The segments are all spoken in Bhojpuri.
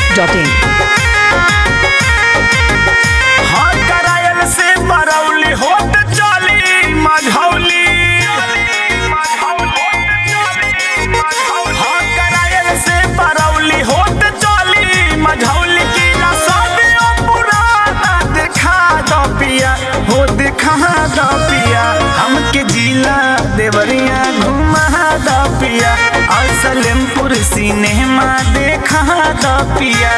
masti.in. हाँ करायल से बरौली होत चली मझौली हाँ करायल से बरौली होत चली मझौली की रसोदियो पुराना दिखा दो पिया हो दिखा दो पिया हमके जिला देवरिया घुमा दो पिया और सलेमपुर सिनेमा देखा दो पिया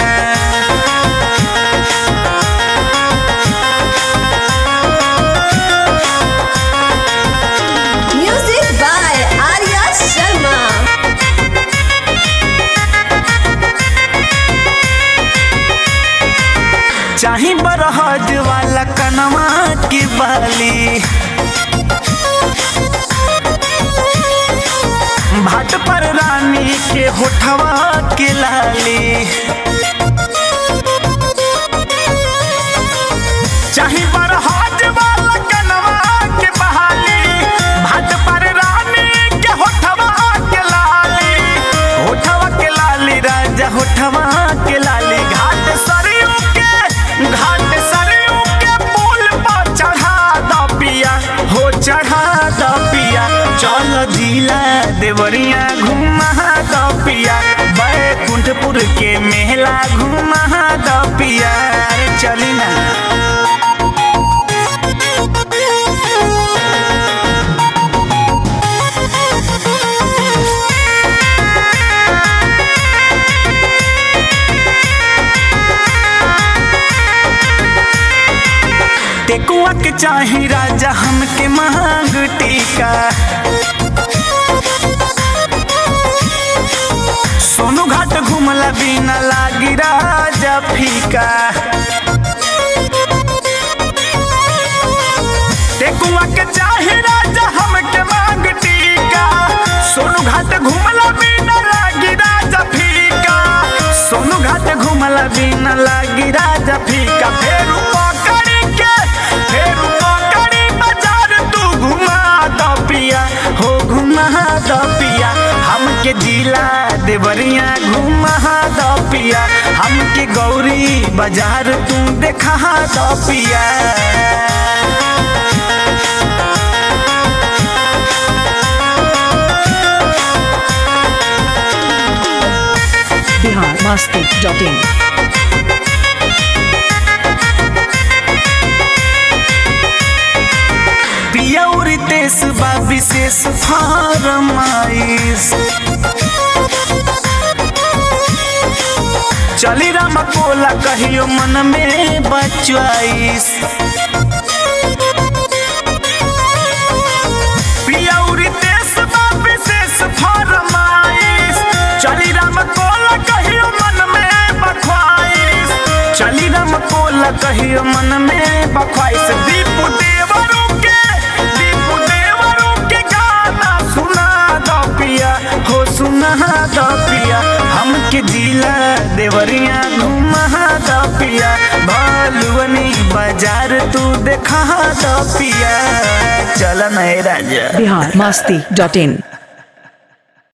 Music by Arya Sharma. चाही बरहज वाला कनवा की बाली भाट पर रानी के होठवा के लाली चाही बरहज वाला कनवा के बहाली भाट पर रानी के होठवा के लाली होठवा के लाली राजा होठवा के लाली घाट सरयू के घाट सरयू के पुल पर चढ़ा दो पिया हो चढ़ा दो पिया चल जिला देवरिया घुमा दो पिया बैकुंठपुर के मेला घुमा दो पिया अरे चली ना टेकुआ के चाही राजा हमके मांग टीका सोनू घाट घूमला बिना लागी राजा फीका टेकुआ के चाही राजा हमके मांग टीका सोनू घाट घूमला बिना लागी राजा फीका सोनू घाट घूमला बिना लागी राजा फीका फेर पकड़ी के फेर पकड़ी बाजार तू घुमा दो पिया हो घुमा दो पिया हमके जिला देवरिया घुमा दो पिया हमके गौरी बाजार तू देखा दो पिया Bihar masti.in. पियौरी तेस बा विशेष फरमाइश चली राम कोला कहियो मन में बचवाइस पियौरी तेस बा विशेष फरमाइश चली राम कोला कहियो मन में बखवाइश चली राम कोला कहियो मन में बखवाइश दीपू देवरू के दीपू देवरू के गाना सुना दो पिया हो सुना दो पिया हमके जिला देवरिया घुमा दो पिया भालुवनी बाजार तू देखा दो पिया चल नहीं राजा Bihar masti.in.